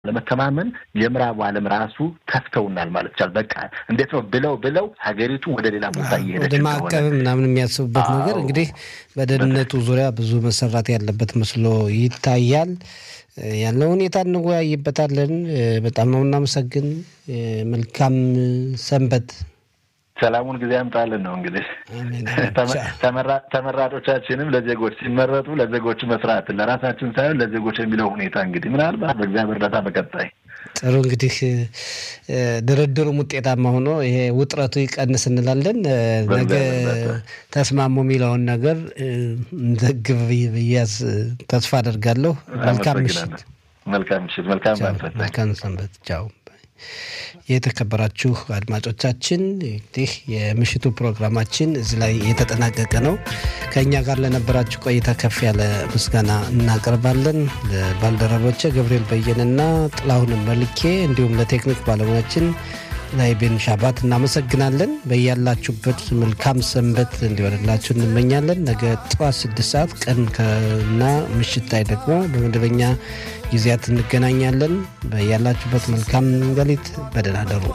ለመተማመን የምዕራቡ ዓለም ራሱ ከፍተውናል ማለት ይቻላል። በቃ እንዴት ነው ብለው ብለው ሀገሪቱ ወደ ሌላ ቦታ እየሄደች ወደ ማዕቀብ ምናምን የሚያስቡበት ነገር እንግዲህ በደህንነቱ ዙሪያ ብዙ መሰራት ያለበት መስሎ ይታያል። ያለው ሁኔታ እንወያይበታለን። በጣም ነው እናመሰግን። መልካም ሰንበት። ሰላሙን ጊዜ ያምጣልን ነው እንግዲህ ተመራጮቻችንም ለዜጎች ሲመረጡ ለዜጎች መስራትን ለራሳችን ሳይሆን ለዜጎች የሚለው ሁኔታ እንግዲህ ምናልባት በእግዚአብሔር እርዳታ በቀጣይ ጥሩ እንግዲህ ድርድሩም ውጤታማ ሆኖ ይሄ ውጥረቱ ይቀንስ እንላለን። ነገ ተስማሙ የሚለውን ነገር እንዘግብ ብያዝ ተስፋ አደርጋለሁ። መልካም ምሽት። መልካም ምሽት። መልካም ሰንበት። ቻው። የተከበራችሁ አድማጮቻችን እንግዲህ የምሽቱ ፕሮግራማችን እዚህ ላይ የተጠናቀቀ ነው። ከእኛ ጋር ለነበራችሁ ቆይታ ከፍ ያለ ምስጋና እናቀርባለን። ለባልደረቦቼ ገብርኤል በየንና ጥላሁን መልኬ እንዲሁም ለቴክኒክ ባለሙያችን ላይ ቤን ሻባት እናመሰግናለን። በያላችሁበት መልካም ሰንበት እንዲሆንላችሁ እንመኛለን። ነገ ጠዋት ስድስት ሰዓት ቀን ከና ምሽት ላይ ደግሞ በመደበኛ ጊዜያት እንገናኛለን። በያላችሁበት መልካም ሌሊት፣ በደህና ደሩ።